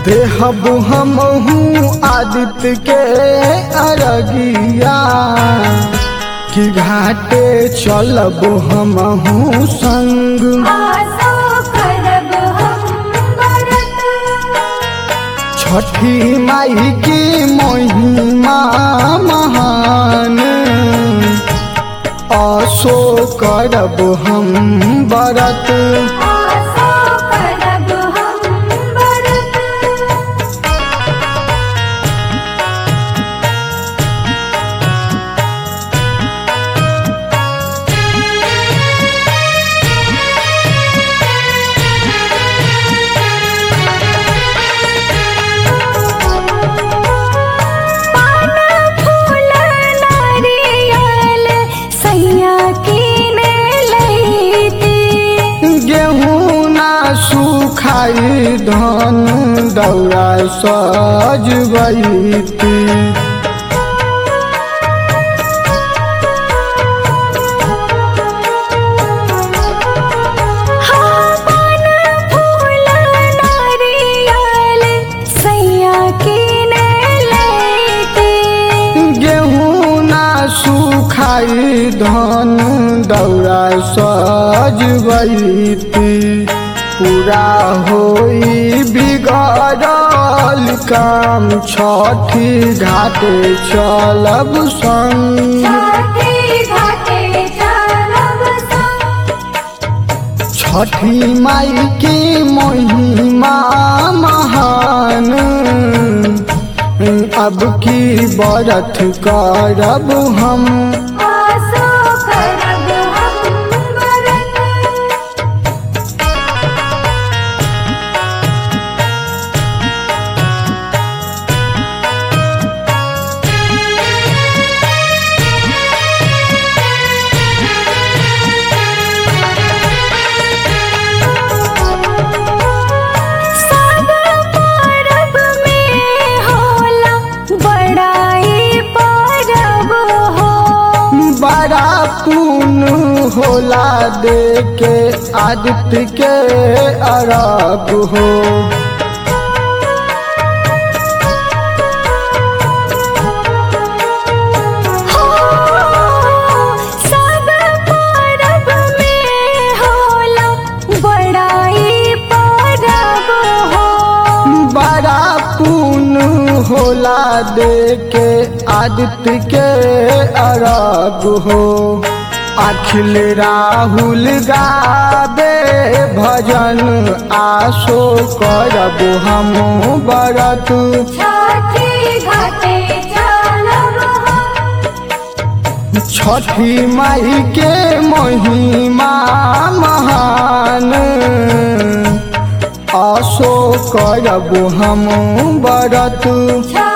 देहब हमहू आदित्य के अरगिया कि घाटे चलब हमहू संग आसो करब हम व्रत छठी माई की महिमा महान असो करब हम बरत आसो करब हम व्रत पान फूल नारियल सैया कीने लैती गेहूँ ना सुखाई धन दौरा सजबैती हाँ पान फूल नारियल सैया कीने लैती गेहूँ ना सुखाई धन दौरा सजबैती पूरा होई बिगड़ल काम छठी घाटे चलब संग छठी घाटे चलब संग छठी माई की महिमा महान अब की बरत करब हम आसो करब हम व्रत सब परब में होला बड़ाई परब हो बड़ा पुन होला दे के आदित्य के अरब हो सब परब में होला बड़ाई परब हो बड़ा पुन होला दे के आदित्य के अरब हो अखिल राहुल गाबे भजन आशो करब हम बरत छठी घाटे चलब हम छठी माई के महिमा महान आशो करब हम बरत छठी